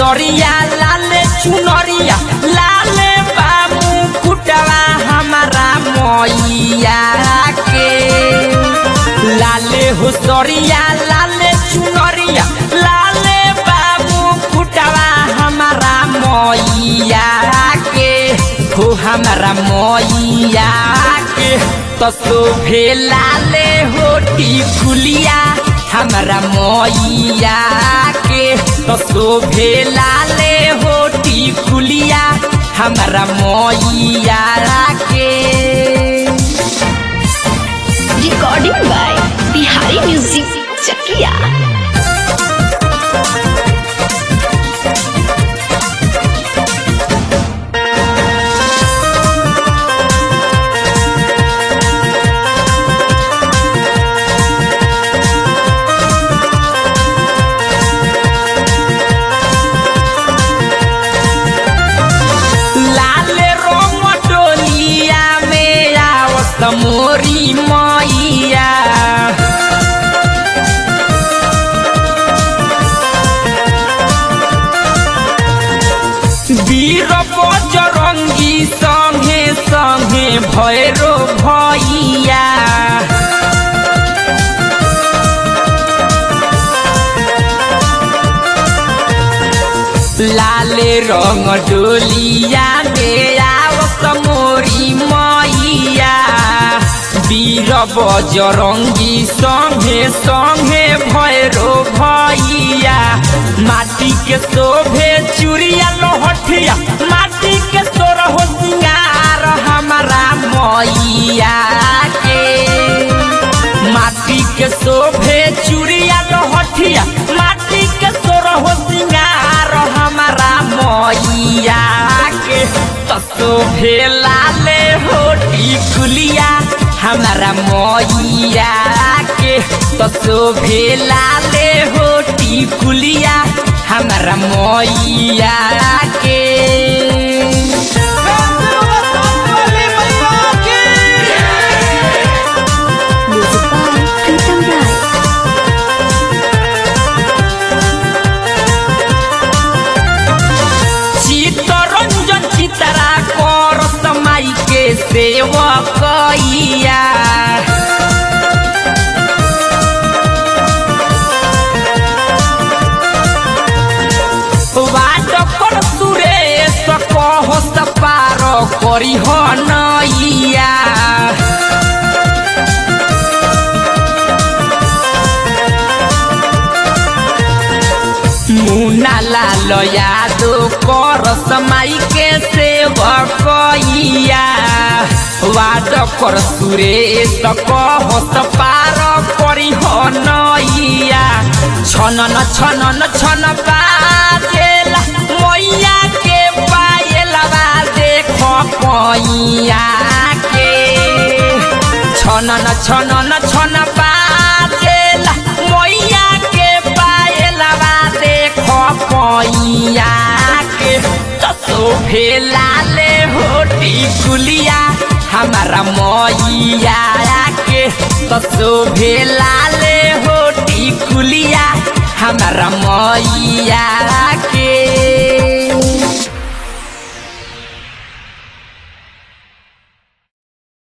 सरिया लाले चुनरिया लाले बाबू कुटवा हमारा मैया के लाले हो सरिया लाले चुनरिया लाले बाबू कुटवा हमारा मैया के हो हमारा मैया के तो शोभे लाले होटी फुलिया हमारा मैया के तो शोभे लाले होटी फुलिया हमारा मैया के Recording by Bihari Music Chakia. लाल रंग डोलिया में आवत मोरी मैया वीर बजरंगी संगे संगे भैरो भैया लाले रंग डोलिया में आवत मोरी मैया वीर बजरंगी संगे संगे भैरो भैया माटी के शोभे चूड़िया लोहठिया माटी के तोर हो सिंगार हमारा मैया के माटी के शोभे चूड़िया लोहठिया माटी के तोर हो सिंगार हमारा मैया के तो शोभे लाले होटी कुलिया हमारा मैया के तो शोभे लाले होटी कुलिया हमारा मैया के Music by Pritam Rai. Chitranjan चितरा कर समाई के सेवकैया वाट पर सुरेश कहो सपार करी हो नैया मुना लाल यादो कर समाई के सेवकैया वाद कर सुरेश कहस पार करी हो नैया छनन छनन छन बाजेला मैया के पायलवा देख कैया के छनन छनन छन बाजेला मैया के पायलवा देख कैया के तसो भेलाले होटी कुलिया हमारा मैया के तसो भेलाले होटी कुलिया हमारा मैया